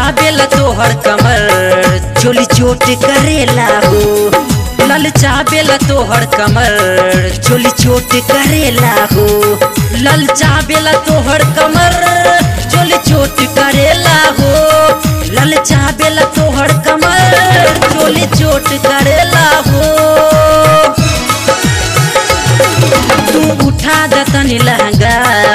चाबेला तोहर कमर चोली चोट करेला हो लल चाबेला तोहर कमर चोली चोट करेला हो लल चाबेला तोहर कमर चोली चोट करेला हो लल चाबेला तोहर कमर चोली चोट करेला हो तू उठा दतनी लहंगा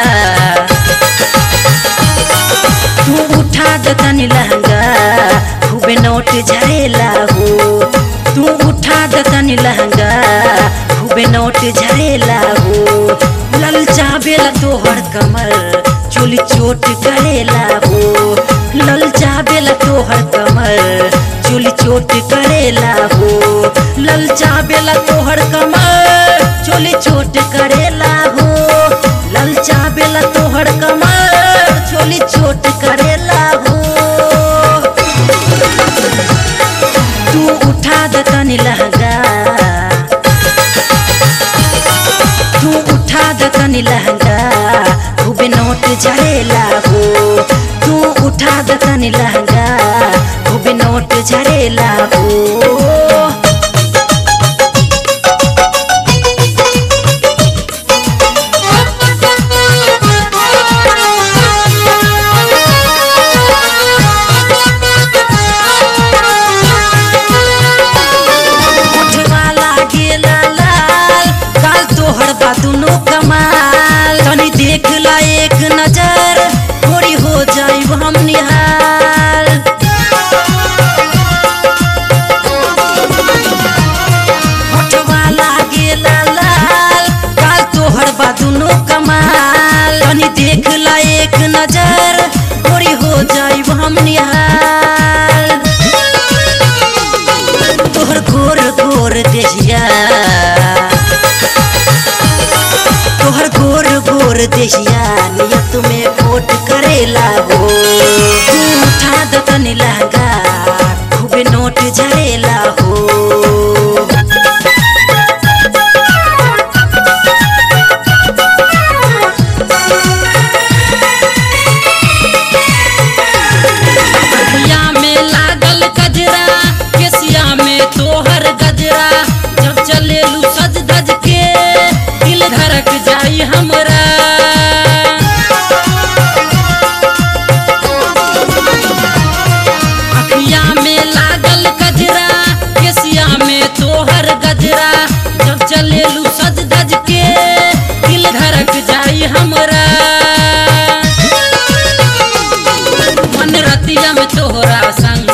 तू उठा दतनी लहंगा खूबे नोट झरेला हो तू उठा दतनी लहंगा खूबे नोट झरेला हो लल चाबेला तोहर कमर चोली चोट करेला हो लल चाबेला तोहर कमर चोली चोट करेला हो लल चाबेला तोहर कमर चोली चोट करेला हो लल चाबेला तोहर कमर चोली चोट करेला हो तू उठा दतनी लहंगा तू उठा दतनी लहंगा खूबे नोट झरेला हो तू उठा दतनी लहंगा खूबे नोट झरेला हो उठवा लागेला लाल काल तोहर बा दुनो कमाल तनी देख ला एक नजर थोड़ी हो जाइब हम निहाल उठवा लागेला लाल काल तोहर बा दुनो कमाल तनी देख ला एक नजर थोड़ी हो जाइब हम निहाल तोहर गोर गोर देहिया तोहर गोर गोर देहिया नियत में कोट करेला हो तू उठा दतनी लहंगा खूबे नोट झरेला हो कहिया में लागल गजरा केसिया में तोहर गजरा जब चलेलू सज धज के दिल धड़क जाई हमरा अखिया में लागल गजरा केसिया में तोहर गजरा जब चलेलू सज धज के दिल धड़क जाई हमरा मन रतिया में तोहरा संग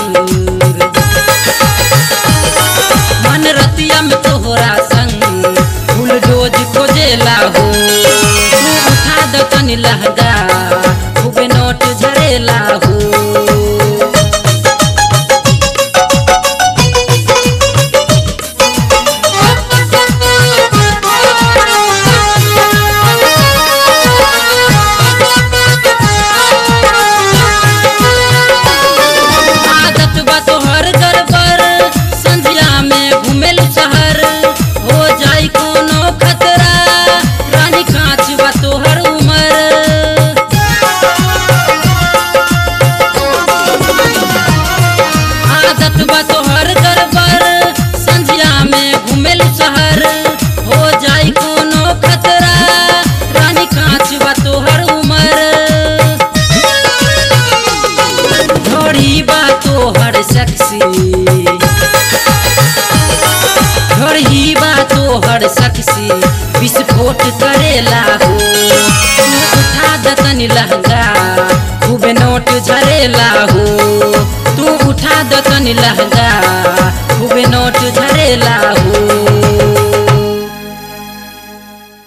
मन रतिया में तोहरा संग फूल रोज खोजेला हो तू उठा द तनी लहंगा खूबे नोट झरेला हो आदत बा तोहर गड़बड़ संझिया में घुमेल शहर हो जाई कोनो खतरा रानी कांच बा तोहर उमर आदत बा तोहर गड़बड़ संझिया में घुमेल शहर हो जाई कोनो खतरा रानी कांच बा तोहर उमर घड़ी बा तोहर सेक्सी घड़ी बा तोहर सेक्सी विस्फोट करेला हो तू उठा दतनी लहंगा खूबे नोट झरेला हो तू उठा दतनी लहंगा खूबे नोट झरेला